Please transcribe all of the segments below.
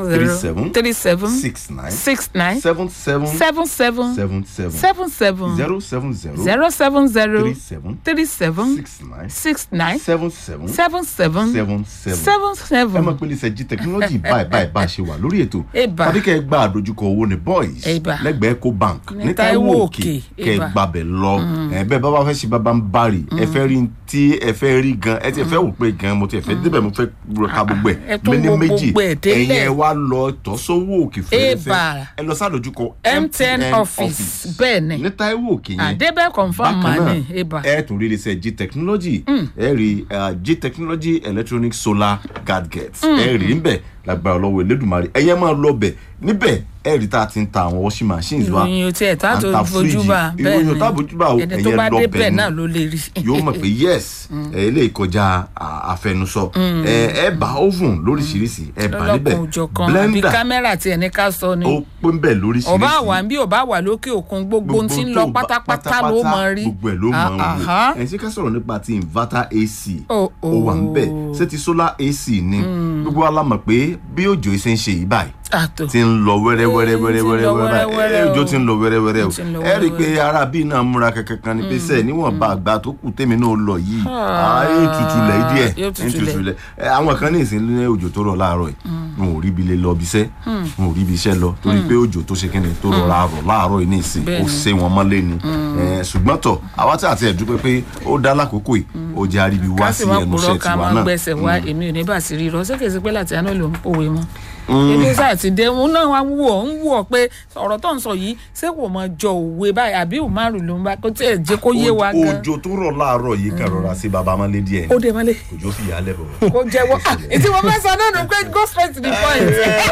three zero seven three seven six nine six nine seven seven seven seven seven seven seven seven zero seven zero zero seven zero three seven three seven six nine six nine seven seven seven seven seven seven seven ẹ seven. mọ̀ pé iléeṣẹ́ jí technology báyìí báyìí bá a ṣe wà lórí ètò Eba. tàbí kẹ́ ẹ gba àdójúkọ owó ní boys Eba. lẹ́gbẹ̀ẹ́ eco bank Ní ní Táíwò Táíwò Òkè. òkè kẹ́ ẹ Eba. gbàbẹ̀ lọ ẹ bẹ́ẹ̀ bá bá fẹ́ ṣe bábá ń bari ẹ fẹ́ rí tí ẹ fẹ́ rí gan ẹ ti fẹ́ wò pé gan mo ti fẹ́ débẹ̀ mo fẹ́ ka gbogbo ẹ̀ Ẹ tún mẹ́ni wo méjì gbogbo ẹ̀ délẹ̀. ẹ̀yin ẹ wá lọ tọ́sọ́wọ́ òkè fẹ́rẹ́fẹ́ Eba. ẹ lọ sádójúkọ MTN office bẹ́ẹ̀ ni ní Táíwò òkè yẹn àdébẹ̀ confam bákan mani náà eba ẹ tún rí iléeṣẹ́ g technology ẹ rí uh, g technology electronic solar gadgets ẹ rí níbẹ̀ lágbára ọlọ́wọ́ elédùnmarè ẹ̀yẹ́ máa lọ bẹ̀ níbẹ̀ ẹ rí tá a ti ń ta àwọn washing machines wa ìròyìn tí ẹ̀ tá à ń tó ta fojú fíríjì. bá bẹ́ẹ̀ ìròyìn ni tá fojú bá o ẹni tó ẹ̀yẹ́ bá lọ dé bẹ̀ bẹ́ẹ̀ ni náà ló lè rí. yóò mọ̀ pé yes ẹ ilé ìkọjá à, àfẹnusọ ẹ ẹ bá oven lóríṣiríṣi ẹ bá níbẹ̀ lọ́lọ́kun òjọ̀kan àbí kámẹ́rà tí ẹni ká sọ ni ó pé ń bẹ̀ lóríṣiríṣi ọba wà ń bí ọba wà lókè òkun gbogbo ohun tí ń lọ tó bá- pátápátá ló mọ rí gbogbo ẹ̀ ló mọ Ah, wò aha. ẹ̀ ṣé ká sọ̀rọ̀ nípa ti inverter ac Oh, ó wà ń bẹ̀ oh. ṣé ti solar ac ni gbogbo wa la mọ̀ pé bí òjò ṣe ń ṣe yìí báyìí àtò ti ń lọ wẹ́rẹ́ wẹ́rẹ́ Eh, wẹ́rẹ́ ti ń wẹ́rẹ́ lọ wẹ́rẹ́ wẹ́rẹ́ ẹ, òjò o. ti ń lọ wẹ́rẹ́ wẹ́rẹ́ o Ti ń lọ ẹ rí i pé wẹ́rẹ́ ara bíi náà múra kankan ni pé sẹ́ẹ̀ níwọ̀nba àgbà tó kù tèmi náà lọ yìí Ah, ayé tutù lẹ̀ díẹ̀ yóò tutù lẹ̀. lẹ̀ ẹ, àwọn kan ní ìsìn ní òjò tó rọ̀ láàárọ̀ yìí wọn ò rí ibi lè lọ ibi iṣẹ́ wọn ò rí ibi iṣẹ́ lọ torí pé òjò tó ṣe kíni tó rọra rọ̀ láàárọ̀ yìí ní ìsìn ó Bẹ́ẹ̀ni. ṣe wọn mọ́lé ni Ẹ, ṣùgbọ́n tọ̀ àwa tí àti ẹ̀dúpẹ́ pé ó dá lákòókò yìí ó jẹ́ àríbi wá ká sí sì máa ẹnu purọ́ iṣẹ́ ká tiwa máa náà gbẹ́sẹ̀ wá èmi ò ní bà sí rírọ ṣékèsí pé láti àná ló ń pòwe mọ́ ebi sáà ti dé òun náà wá wù ọ́ ń wù ọ́ pé ọ̀rọ̀ tó ń sọ yìí ṣé kò mọ jọ òwe báyìí àbí òmárù ló ń bá kó tiẹ̀ jẹ́ kó yé wa gan òjò tó rọ̀ láàárọ̀ yìí kan rọra sí baba mọ́lé díẹ̀ ó dé mọ́lé òjò fi yà á lẹ̀ bọ̀. kó jẹ́wọ́ ah ètí mo fẹ́ sọ náà nù pé go straight to the point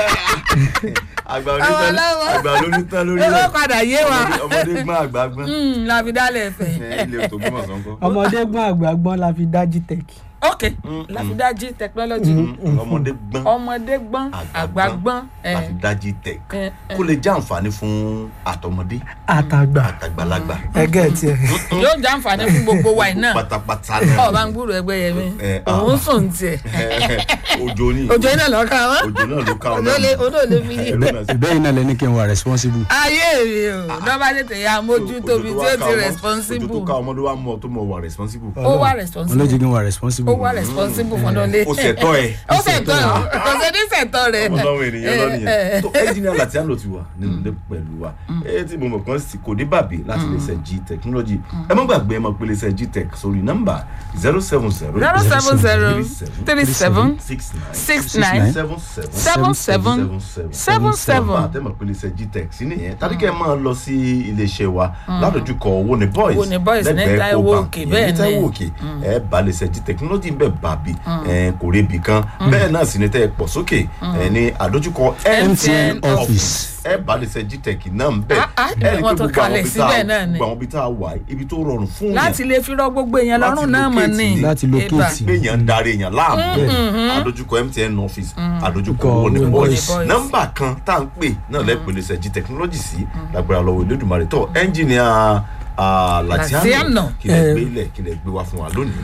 àgbà Àwọn onítàn ọlọ́wọ́. àgbà onítàn lórí ló rẹ̀ padà yé wa Ọmọdé- ọmọdé gbọ́n àgbà gbọ́n Hmm, la fi dálẹ̀ ẹ̀fẹ̀ Ẹ, ilé tó gbọ́n sọ́nkọ́. ọmọdé gbọ́n àgbà gbọ́n la fi dájí tẹ̀kì. ok la fi dájí technology ọmọdé gbọ́n ọmọdé gbọ́n àgbà gbọ́n ẹ̀ láti dájí tẹ̀ ẹ̀ kó lè jẹ́ àǹfààní fún àtọmọdé àtàgbà àtàgbàlagbà ẹgẹ́ tiẹ̀. yóò jẹ́ àǹfààní fún gbogbo wa iná pátápátá náà ọba ń gbúrò ẹgbẹ́ yẹn mi Eh, ah. òun sùn tiẹ̀ òjò ní òjò iná lọ́ka wọn òjò náà ló ká ọ òjò lè odò lè fi yí. ìbẹ́yìn náà lẹni kí n wà responsible. ayé mi o lọ́ba tètè ya mójútó mi tí ó ti òjò tó responsible ká ọmọdé wa mọ tó mọ wà responsible. ó wà olójì responsible kí n wà responsible. ó wà responsible fún ọdún lé ó ṣẹ̀tọ́ ẹ̀. ó ṣètò kò sí ní ṣètò rẹ̀ ọmọ táwọn ènìyàn lọ Eh, nìyẹn eh. tó ẹnjìnìà Latiano ti wà nínú ilé pẹ̀lú wa ẹ tí mo mọ̀ kàn sí kò dé bàbí láti lè ṣe g technology ẹ má gbàgbé ẹ máa pèlè ṣe g tech sórí nọ́mbà zero seven zero zero seven zero three seven six nine six nine seven seven seven seven seven seven àtẹ̀mọ̀ pèlè ṣe g tech sí nìyẹn tàbí kẹ́ ẹ máa lọ sí iléeṣẹ́ wa ládojúkọ owó ni boys Owó ni Boys ní lẹ́gbẹ̀ẹ́ Táíwò Ecobank, Òkè, ìyẹn bẹ́ẹ̀ ní ni. Táíwò Òkè ẹ bá lè ṣe g technology ń bẹ̀ bàbí ẹ kò rebi kan bẹ́ẹ̀ náà sì ni tẹ́ ẹ pọ̀ sókè ẹ ní àdójúkọ MTN office. ẹ bá lè ṣe gtech náà ń bẹ̀ Ah, ah, ẹ rí i pé wọ́n tún gbogbo àwọn kalẹ̀ ibi tá síbẹ̀ a náà ni. gbogbo àwọn ibi tá a wà yìí, ibi tó rọrùn fún yàn láti lè fi rọ gbogbo èèyàn Láti lọ́rùn náà mọ̀ locate ní ni. láti Eba. locate pé èèyàn ń darí èèyàn láàmú àdójúkọ mtn office àdójúkọ Kọ owó ní Owó ní boys Boys. nọ́mbà kan tá à ń pè náà lẹ́pẹ̀lẹ́ ṣe g technology sí lágbára lọ́wọ́ Elédùmarè tó ẹnjìnìà Latiano Latiano. kí lè Eh. gbé ilẹ̀ kí lè gbé wá fún wa lónìí.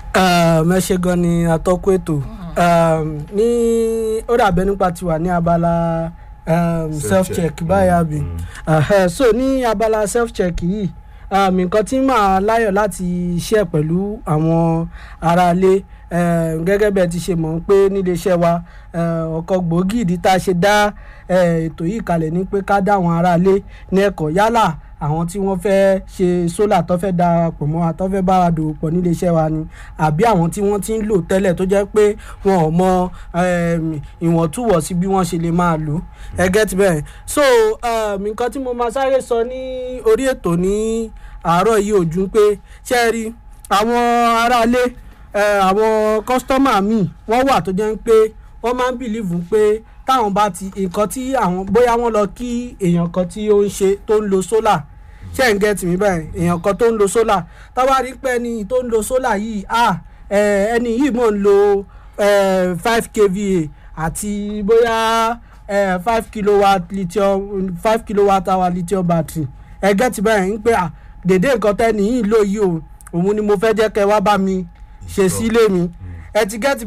mẹ́ṣẹ́ gan ni atọ́kùn ètò Um, ní ó dàbẹ́ nípa tiwa ní abala um, self check báyà bí Ẹhẹ́, so ní abala self check yìí um, nǹkan tí màá láyọ̀ láti share pẹ̀lú àwọn aráalé um, gẹ́gẹ́ bẹ́ẹ̀ ti ṣe mọ̀ pé níléeṣẹ́ wa um, ọ̀kan gbòógì ìdí tá a ṣe dá um, ètò yìí kalẹ̀ ni pé ká dá àwọn aráalé ní ẹ̀kọ́ yálà àwọn tí wọ́n fẹ́ ṣe sólà tó fẹ́ darapọ̀ mọ́ wa tó fẹ́ bá wa dòwò pọ̀ nílé iṣẹ́ wa ni àbí àwọn tí wọ́n ti ń lò tẹ́lẹ̀ tó jẹ́ pé wọn ò mọ um, ìwọ̀ntúnwọ̀nsí bí wọ́n ṣe lè máa lò ẹ get bẹ́ẹ̀ so um, nǹkan tí mo máa sáré sọ ní orí ètò ní àárọ̀ yìí ò ju pé ṣé ẹ rí àwọn aráalé eh, àwọn kọ́sítọ́mà míì wọ́n wà tó jẹ́ pé wọ́n máa ń bìlíìfù pé táwọn bá ti nǹkan tí àwọn bóyá wọ́n lọ kí èèyàn kan tí ó ń ṣe tó ń lo sólà ṣé ń gẹ́tì mí báyìí èèyàn kan tó ń lo sólà táwa rí pé ẹni tó ń lo sólà yìí ah eh, ẹni yìí mọ̀ ń lo five kva àti bóyá five kilowatt lithium five kilowatt hour lithium battery ẹ gẹ́tì báyìí ń pé ah dèdè nǹkan tẹ́ni yìí lò yìí o òun ni mo fẹ́ jẹ́ kẹ́ wá bá mi ṣe sílé mi ẹ ti gẹ́tì bẹ́ẹ̀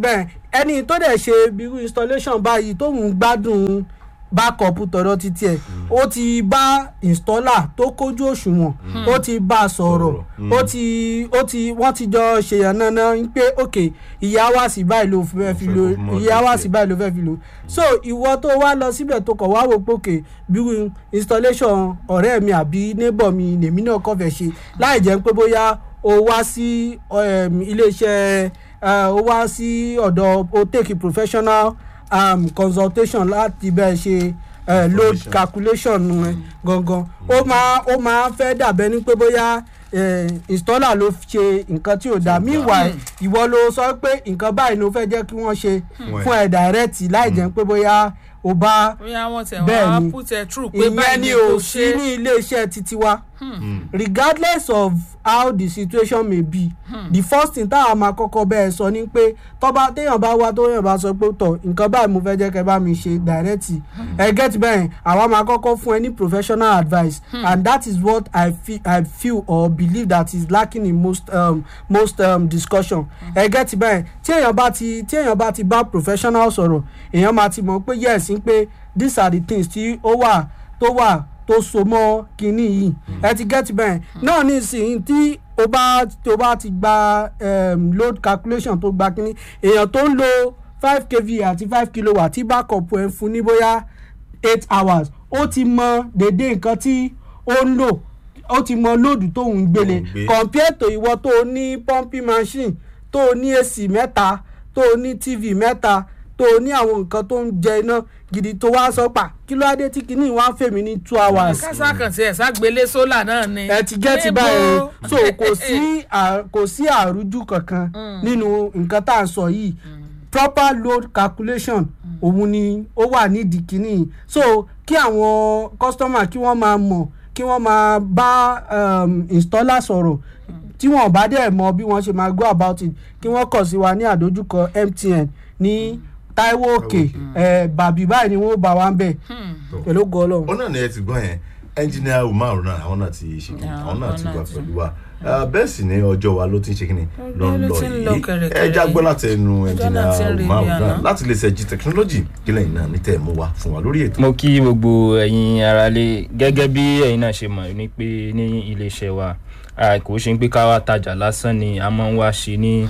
ẹni tó dẹ̀ ṣe irú installation báyìí tóun gbádùn backup tọ̀dọ̀ títí ẹ̀ ó ti bá installer tó kójú òṣùwọ̀n ó ti bá a sọ̀rọ̀ ó ti ó ti wọ́n ti jọ ṣèyàn náná pé ok ìyá wa sí báyìí ló fẹ́ fi lo Ó fẹ́ kó fún ìyá wa ọdún sí báyìí ló fẹ́ fi lo so ìwọ tó wá lọ síbẹ̀ tó kọ̀ wá wò pé ok bírú installation ọ̀rẹ́ mi àbí neighbor mi lèmi náà kọ́ fẹ́ ṣe láì jẹ́ pé bóyá o wá sí um, iléeṣẹ́ uh, o wá sí ọ̀dọ̀ o take professional um, consultation láti bẹ́ẹ̀ ṣe uh, load Information. calculation ẹ gangan ó máa ó máa fẹ́ dàbẹ́ ní pé bóyá eh, installer ló ṣe nǹkan tí ò dáa meanwhile ìwọ ló sọ pé nǹkan báyìí ló fẹ́ jẹ́ kí wọ́n ṣe Fún ẹ. fún ẹ direct láì jẹ́ pé bóyá o bá bóyá wọ́n tẹ̀ Bẹ́ẹ̀ wọ́n á ni. put ẹ̀ true pé ìyẹn báyìí ni ni ò kò sí ṣe ní iléeṣẹ́ títí wa regardless of how the situation may be the first thing táwọn máa kọ́kọ́ bẹ́ẹ̀ sọ ni pé tọ́ba téèyàn bá wá tóyàn bá sọ pé tọ̀ nǹkan báyìí mo fẹ́ jẹ́ kẹ́ bá mi ṣe direct ẹ get bẹ́ẹ̀ àwa máa kọ́kọ́ fún ẹ ní professional advice and that is what I feel, I feel or believe that is lacking in most um, most um, discussion ẹ get bẹ́ẹ̀ tí èèyàn bá ti tí èèyàn bá ti bá professional sọ̀rọ̀ èèyàn máa ti mọ̀ pé yes ń pé these are the things tí ó wà tó wà tó so mọ́ kinní yìí ẹ ti get bẹ́ẹ̀ náà nísìnyí tí o bá tó bá ti gba um, load calculation tó gba kinní èèyàn tó ń lo five kv àti five kilowatt tí backup ẹ̀ ń fún ní bóyá eight hours ó ti mọ dédé nǹkan tí ó ń lò ó ti mọ lóòdù tó ń gbélé Tó ń gbé. compare to ìwọ tó o ní pumping machine tó o ní ac mẹ́ta tó o ní tv mẹ́ta tó o ní àwọn nǹkan tó ń jẹ iná gidi tó wá sọ pa kí ló dé tí kinní wá ń fèmí ní two hours kásá kan tiẹ̀ ságbélé sólà náà ni. ẹ ti gẹ́ ti Níbo? báyìí so kò sí à- kò sí àrújú kankan nínú nǹkan tá à ń sọ yìí proper load calculation òun ni ó wà nídìí kínní yìí. so kí àwọn customer kí wọ́n máa mọ̀ kí wọ́n máa bá um, installer sọ̀rọ̀ tí wọ́n bá dẹ̀ mọ bí wọ́n ṣe máa go about it kí wọ́n kàn sí wa ní àdójúkọ MTN ní Táíwò Òkè ẹ̀ bàbí báyìí ni wọ́n bá wa ń bẹ̀ pẹ̀lú ògo Ọlọ́run. ó náà ni ẹ ti gbọ́ yẹn ẹnjìnìá umar náà àwọn náà ti ṣe kíni Yeah, àwọn náà ti àwọn wà náà ti- pẹ̀lú wa Ah, bẹ́ẹ̀ sì ni ọjọ́ wa ló ti ń ṣe kíni ló ń ló lọ ti ń lọ yìí kẹ̀rẹ̀kẹ̀rẹ̀ ẹ já gbọ́ láti ẹnu Ọjọ́ náà ti ń ẹnjìnìá rí umar bí náà àná. láti lè ṣẹ́jì technology kílẹ̀ yìí náà ní tẹ̀ mú wa fún wa lórí ètò. mo kí gbogbo ẹ̀yin aráalé gẹ́gẹ́ bí ẹ̀yin náà ṣe mọ̀ ní pé ní iléeṣẹ́ wa a kò ṣe ń pé ká wá tajà lásán ni a máa ń wá ṣe ní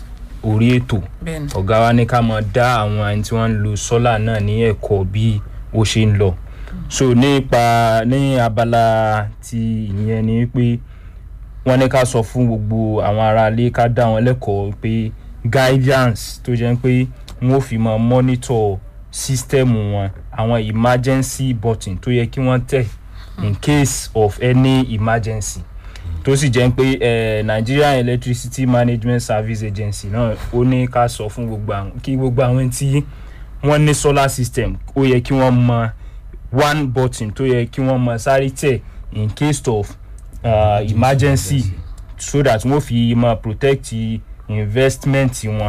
orí ètò bẹ́ẹ̀ni ọ̀gá wa ní ká máa dá àwọn ẹni tí wọ́n ń lo sọ́là náà ní ẹ̀kọ́ bí ó ṣe ń lọ so nípa ní abala ti ìyẹn ni pé wọ́n ní ká sọ fún gbogbo àwọn aráalé ká dá wọn lẹ́kọ̀ọ́ pé guidance tó jẹ́ pé wọ́n ó fi máa monitor system wọn àwọn emergency button tó yẹ kí wọ́n tẹ̀ in case of any emergency tó sì jẹ́ pé eh, Nigerian Electricity Management Service Agency náà ó ní ká sọ fún gbogbo àwọn kí gbogbo àwọn tí wọ́n ní solar system ó yẹ kí wọ́n mọ one button tó yẹ kí wọ́n mọ sáré tẹ̀ in case of uh, emergency so that wọ́n fi mọ protect investment wọn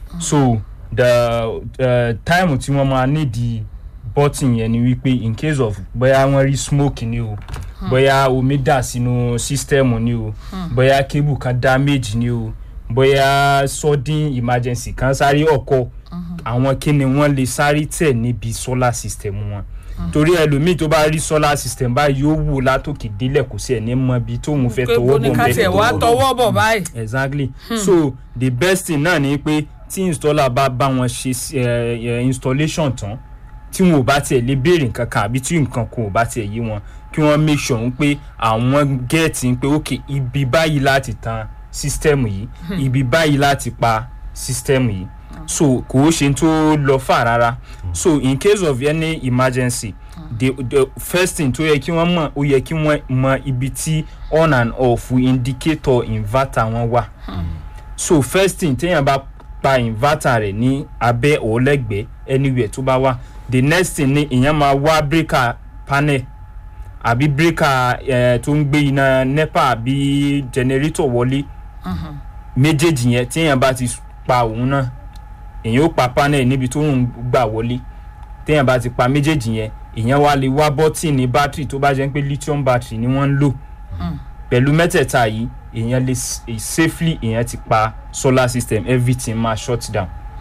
so the uh, time tí wọ́n máa need the button yẹn ni wípé in case of bóyá wọ́n rí smoke ni o bóyá omi dà sínú system ni o bóyá cable kan damage ni o bóyá sudden emergency kan sáré ọkọ àwọn kíni wọ́n lè sáré tẹ̀ níbi solar system wọn torí ẹlòmíì tó bá rí solar system báyìí yóò wò látòkè délẹ̀ kò sí ẹ̀ ní mọ ibi tóun fẹ́ pé tọwọ́ bọ̀ bóni ká nbẹ̀ tiẹ̀ wá tọwọ́ bọ̀ báyìí. exactly so the best thing náà ni pé tí installer bá bá wọn ṣe eh, eh, installation tán tí wọn ò bá tiẹ̀ lè béèrè nǹkan kan àbí tí nǹkan kan ò bá tiẹ̀ yé wọn kí wọ́n make sure ń pé àwọn gẹ́ẹ̀tì ń pé ok ibi báyìí láti tan system yìí ibi báyìí láti pa system yìí so kò ó ṣe tó lọ fà rárá so in case of any emergency the the first thing tó yẹ kí wọ́n mọ̀ ó yẹ kí wọ́n mọ ibi tí on and off indicator inverter wọn wà so first thing téèyàn bá pa inverter rẹ̀ ní abẹ́ ọ̀lẹ́gbẹ̀ẹ́ anywhere tó bá wà the next thing ni èèyàn máa wá breaker panel àbí breaker eh, tó ń gbé iná nepa àbí generator wọlé méjèèjì yẹn téèyàn bá ti pa òun náà èèyàn ó pa panel níbi tó ń gbà wọlé téèyàn bá ti pa méjèèjì yẹn èèyàn wá lè wá bọ́tìnì battery tó bá jẹ́ pé lithium battery ni wọ́n ń lò pẹ̀lú mẹ́tẹ̀ẹ̀ta yìí èèyàn lè s- eh, safely èèyàn ti pa solar system everything máa shut down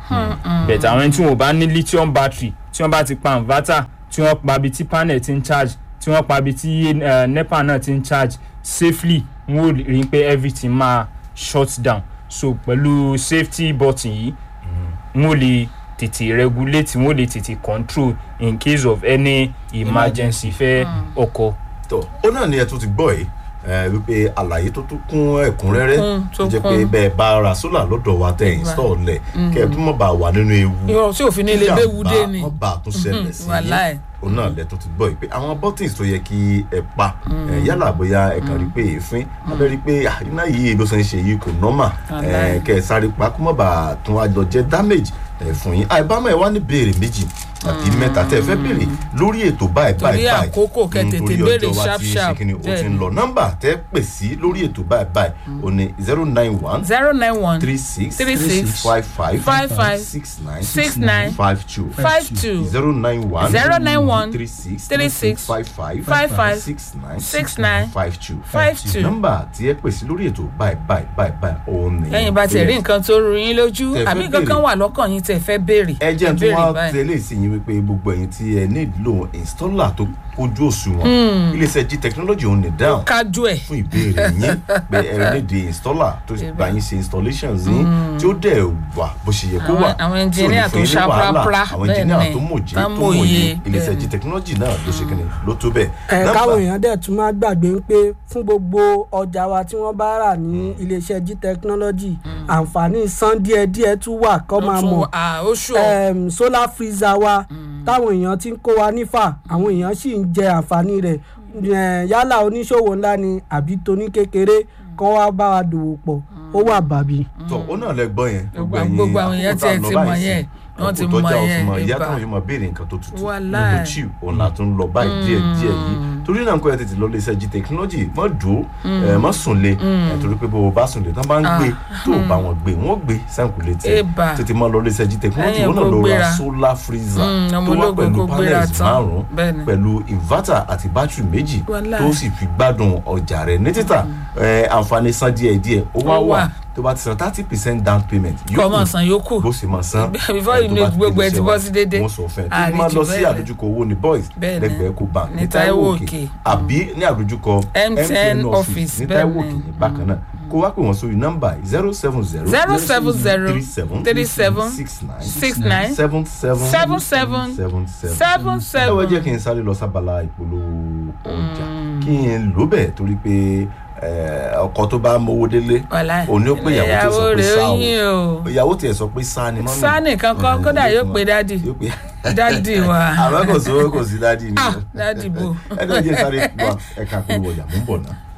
but àwọn ẹni tí wọn ò bá ní lithium battery tí wọ́n bá ti pa inverter tí wọ́n pa ibi tí panel ti ń charge tí wọ́n pa ibi tí eh, nepa náà ti ń charge safely wọ́n ò rí i pé everything máa shut down so pẹ̀lú safety button yìí wọ́n lè tètè regulate wọ́n lè tètè control in case of any emergency fẹ́ ọkọ̀. tó ó náà ni ẹ tún ti gbọ́ yìí ẹ, wípé àlàyé tó tún kún ẹ̀kúnrẹ́rẹ́ kún, tó tó jẹ́ pé kún. bẹ́ẹ̀ bá ra sólà lọ́dọ̀ wa tẹ̀ install lẹ̀ kẹ́ ẹ tún mọ̀ bá wà nínú ewu irọ́ tí òfin ní ilé léwu dé ni wọ́n bá tún ṣẹlẹ̀ sí wàláì. yín òun náà lẹ tó ti gbọ́ yìí pé àwọn buttons tó yẹ kí ẹ pa ẹ, yálà bóyá ẹ kàn rí pé èéfín abẹ́ rí pé ah, iná yìí ló ṣe ń ṣe yìí kò normal Wàláì. ẹ, kẹ́ ẹ sáré pa kó má bàa tún wá lọ jẹ́ damage ẹ, fún yín àìbámọ̀ ẹ wá ní béèrè méjì àbí mẹ́ta tẹ́ ẹ fẹ́ béèrè lórí ètò báyìí Torí báyìí báyìí àkókò kẹ́ Mm, tètè torí béèrè ọjọ́ wa sharp ti ṣe sharp. kíni, ó ti ń Bẹ́ẹ̀ni. lọ nọ́mbà tẹ́ pè sí lórí ètò báyìí báyìí ó ní zero nine one zero nine one three six Three six five five five five six nine six nine five two five two zero nine one Zero nine one three six three six five five five five six nine six nine five two five two. nọ́mbà tí ẹ pè sí lórí ètò báyìí báyìí báyìí báyìí òun ni. lẹ́yìn bá tiẹ̀ rí nǹkan tó rú yín lójú Tẹ́ fẹ́ àbí nǹkan kan béèrè. wà lọ́kàn yín tẹ̀ fẹ́ béèrè ẹ jẹ́ tí béèrè wọ́n báyìí. tẹ̀lé sí yín wípé gbogbo ẹ̀yin tí ẹ nílò installer tó kójú òṣùwọ̀n iléeṣẹ́ g technology òun ní dáhùn kájú ẹ̀ fún ìbéèrè yín pé ẹ nídi installer tó bá yín ṣe installations yín tí ó dẹ̀ wà bó ṣe yẹ kó Àwọn- wà àwọn tí ò ní engineer fún yín tó ní wàhálà. ṣaprapra, àwọn bẹ́ẹ̀ engineer ni, tó mòye tán tó mòye, mòye iléeṣẹ́ bẹ́ẹ̀ g technology náà ló ṣe kíni ló tó bẹ́ẹ̀. ẹ Nọ́mbà- káwọn èèyàn dẹ̀ tún máa gbàgbé ń pé fún gbogbo ọjà wa tí wọ́n bá rà ní iléeṣẹ́ g technology àǹfààní san díẹ̀díẹ̀ tún wà kọ́ máa mọ̀ oṣù um, solar freezer wa táwọn èèyàn ti ń kó wa nífà àwọn èèyàn sì ń jẹ àǹfààní rẹ̀ Eh, yálà oníṣòwò ńlá ni àbí toní kékeré kán wá bá wa dòwò pọ̀ ó wà bàbí. tọ ó náà lẹ gbọ́ yẹn Gbogbo- gbogbo àwọn èèyàn tiẹ̀ ti mọ̀ yẹn, wọ́n ti mọ̀ yẹn, ìyá ibà. táwọn yẹn máa béèrè nǹkan tó tutù Wàláì. tó chill òun là tún lọ báyìí díẹ̀ díẹ̀ yìí torí náà nǹkan ẹ tètè lọ lè ṣe g technology má dùn ẹ má sùn lé ẹ torí pé bó o bá sùn lé tán bá ń gbé tó o bá wọn gbé wọn gbé sáǹkù létí Ibà. tètè má lọ lè ṣe g technology Ẹ̀yìn wọn náà kó lọ ra gbéra. solar freezer Mm, ọmọ tó wá ológun pẹ̀lú kó gbéra panels tán. márùn Bẹ́ẹ̀ni. pẹ̀lú inverter àti battery méjì Wàláì. tó sì fi gbádùn ọjà rẹ̀ ní títà ẹ, àǹfààní san díẹ̀díẹ̀ ó wá Ó wà wà. tó bá ti san thirty percent down payment kọ́ ọmọ san yòókù bó ṣe máa san Before ẹ, you tó know bá ti gbogbo ẹ dé ti iṣẹ́ bọ́ wa, sí déédéé. wọ́n sọ fún ẹ tó Àrí máa jù lọ sí bẹ́ẹ̀ lọ. àdójúkọ owó ní boys Bẹ́ẹ̀ ni. lẹ́gbẹ̀ẹ́ kó bank Ní ní Táíwò Táíwò Òkè. Òkè àbí ní àdójúkọ MTN office, ní bẹ́ẹ̀ Táíwò ni. Òkè ní bákan náà kó wá pè wọ́n sórí nọ́mbà zero seven zero zero seven zero three seven three seven six nine six nine seven seven seven seven seven seven ẹ wá jẹ́ seven kí n sáré lọ sábàlá ìpolówó ọjà kí n lò bẹ́ẹ̀ torí pé eh, ọkọ tó bá mówó délé wàláì òun ni ó pé ìyàwó tí sọ ìyàwó pé rẹ̀ sá ó o yín o ìyàwó tiẹ̀ sọ pé sá ni mọ́mí Sá nìkan kọ́, Eh, kódà yóò fún pe wa. dádì. yóò pe dádì wa àmọ́ kò sówó kò sí dádì ni Ah, dádì bò. ẹ náà jẹ́ sáré wá ẹ̀ka polówó ọjà mú bọ̀ náà.